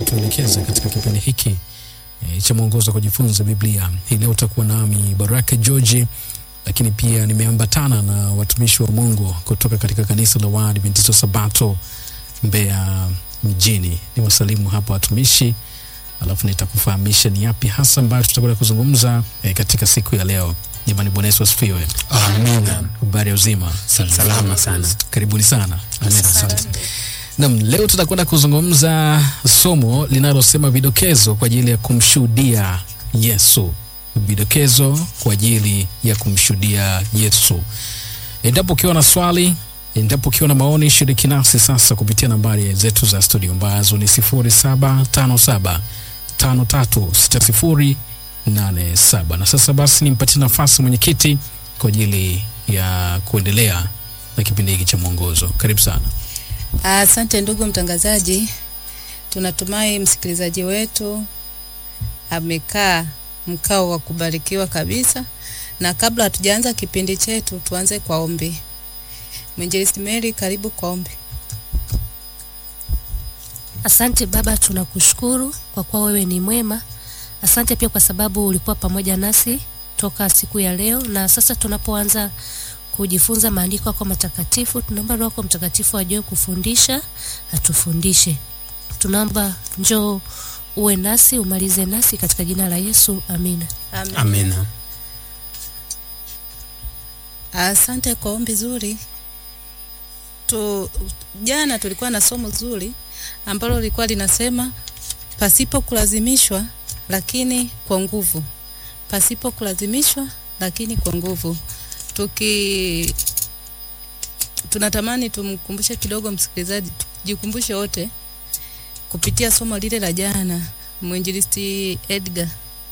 kutuelekeza katika kipindi hiki e, cha mwongozo wa kujifunza Biblia. Hii leo utakuwa nami Baraka George, lakini pia nimeambatana na watumishi wa Mungu kutoka katika kanisa la Waadventista Sabato Mbeya mjini. Ni wasalimu hapa watumishi, alafu nitakufahamisha ni yapi hasa ambayo tutakwenda kuzungumza e, katika siku ya leo. Jamani, Bwana Yesu asifiwe. Amina. Habari ya uzima? Salama sana. Karibuni sana. Asante. Nam, leo tutakwenda kuzungumza somo linalosema vidokezo kwa ajili ya kumshuhudia Yesu. Vidokezo kwa ajili ya kumshuhudia Yesu. Endapo ukiwa na swali, endapo ukiwa na maoni, shiriki nasi sasa kupitia nambari zetu za studio ambazo ni 0757 5360 87. Na sasa basi nimpatie nafasi mwenyekiti kwa ajili ya kuendelea na kipindi hiki cha mwongozo. Karibu sana. Asante ndugu mtangazaji, tunatumai msikilizaji wetu amekaa mkao wa kubarikiwa kabisa, na kabla hatujaanza kipindi chetu tuanze kwa ombi. Mwinjilisti Mary, karibu kwa ombi. Asante Baba, tunakushukuru kwa kuwa wewe ni mwema. Asante pia kwa sababu ulikuwa pamoja nasi toka siku ya leo, na sasa tunapoanza kujifunza maandiko yako matakatifu, tunaomba Roho yako Mtakatifu ajue kufundisha, atufundishe. Tunaomba njoo uwe nasi, umalize nasi katika jina la Yesu, amina. Amen. Amina. Asante kwa ombi zuri. Tu, jana tulikuwa na somo zuri ambalo lilikuwa linasema pasipo kulazimishwa lakini kwa nguvu. Pasipo kulazimishwa lakini kwa nguvu. Tuki tunatamani tumkumbushe kidogo msikilizaji, tujikumbushe wote kupitia somo lile la jana, mwinjilisti Edgar,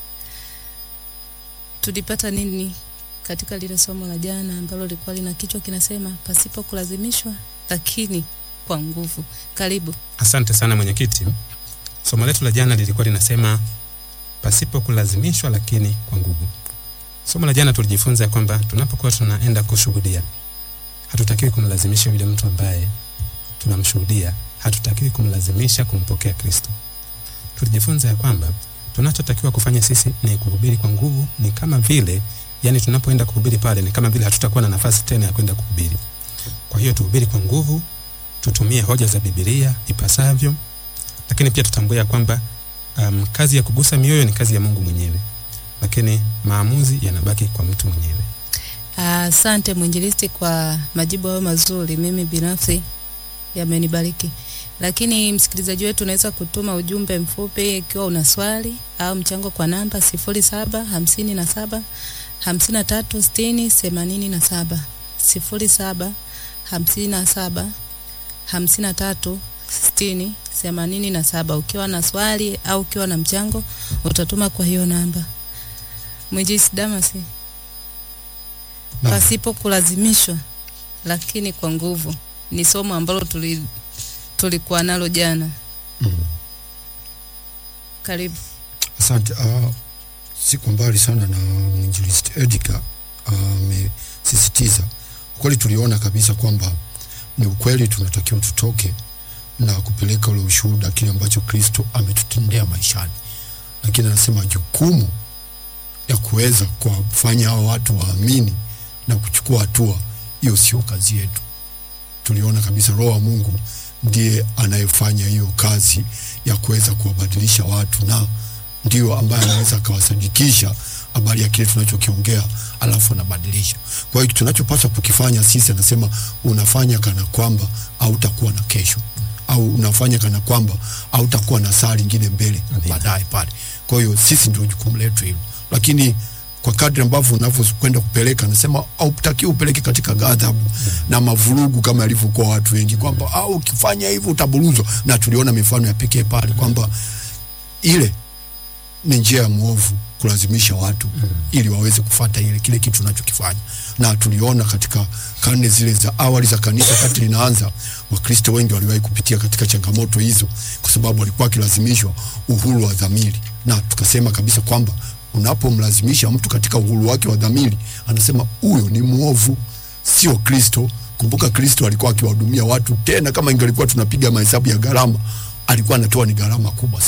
tulipata nini katika lile somo la jana ambalo lilikuwa lina kichwa kinasema pasipo kulazimishwa lakini kwa nguvu. Karibu. Asante sana mwenyekiti. Somo letu la jana lilikuwa linasema pasipo kulazimishwa lakini kwa nguvu. Somo la jana tulijifunza ya kwamba tunapokuwa tunaenda kushuhudia, hatutakiwi kumlazimisha yule mtu ambaye tunamshuhudia, hatutakiwi kumlazimisha kumpokea Kristo. Tulijifunza ya kwamba tunachotakiwa kufanya sisi ni kuhubiri kwa nguvu, ni kama vile yani, tunapoenda kuhubiri pale ni kama vile hatutakuwa na nafasi tena ya kwenda kuhubiri. Kwa hiyo tuhubiri kwa nguvu, tutumie hoja za Biblia ipasavyo, lakini pia tutambue ya kwamba um, kazi ya kugusa mioyo ni kazi ya Mungu mwenyewe, lakini maamuzi yanabaki kwa mtu mwenyewe. Asante mwinjilisti kwa majibu hayo mazuri, mimi binafsi yamenibariki. Lakini msikilizaji wetu unaweza kutuma ujumbe mfupi ikiwa una swali au mchango kwa namba sifuri saba hamsini na saba hamsini na tatu sitini themanini na saba sifuri saba hamsini na saba hamsini na tatu sitini themanini na saba. Ukiwa na swali au ukiwa na mchango utatuma kwa hiyo namba. Mwinjilisti Damasi, Naam. pasipo kulazimishwa lakini kwa nguvu ni somo ambalo tuli tulikuwa nalo jana. Mm. Karibu. Asante. Uh, siko mbali sana na mwinjilisti Edgar amesisitiza. Uh, kweli tuliona kabisa kwamba ni ukweli tunatakiwa tutoke na kupeleka ule ushuhuda kile ambacho Kristo ametutendea maishani, lakini anasema jukumu ya kuweza kuwafanya hao watu waamini na kuchukua hatua, hiyo sio kazi yetu. Tuliona kabisa Roho wa Mungu ndiye anayefanya hiyo kazi ya kuweza kuwabadilisha watu na ndio ambaye anaweza akawasadikisha habari ya kile tunachokiongea alafu anabadilisha. Kwa hiyo tunachopaswa kukifanya sisi, anasema unafanya kana kwamba hautakuwa na kesho au unafanya kana kwamba hautakuwa na saa lingine mbele baadaye pale. Kwa hiyo sisi ndio jukumu letu hilo, lakini kwa kadri ambavyo unavyokwenda kupeleka, anasema hautakiwi upeleke katika ghadhabu na mavurugu kama yalivyokuwa watu wengi, kwamba au ukifanya hivyo utaburuzwa, na tuliona mifano ya pekee pale kwamba ile ni njia ya mwovu kulazimisha watu mm. ili waweze kufata ile kile kitu tunachokifanya, na tuliona katika karne zile za awali za kanisa kati linaanza, Wakristo wengi waliwahi kupitia katika changamoto hizo, kwa sababu walikuwa wakilazimishwa uhuru wa dhamiri, na tukasema kabisa kwamba unapomlazimisha mtu katika uhuru wake wa dhamiri, anasema huyo ni mwovu, sio Kristo. Kumbuka Kristo alikuwa akiwahudumia watu, tena kama ingelikuwa tunapiga mahesabu ya gharama, alikuwa anatoa ni gharama kubwa sana.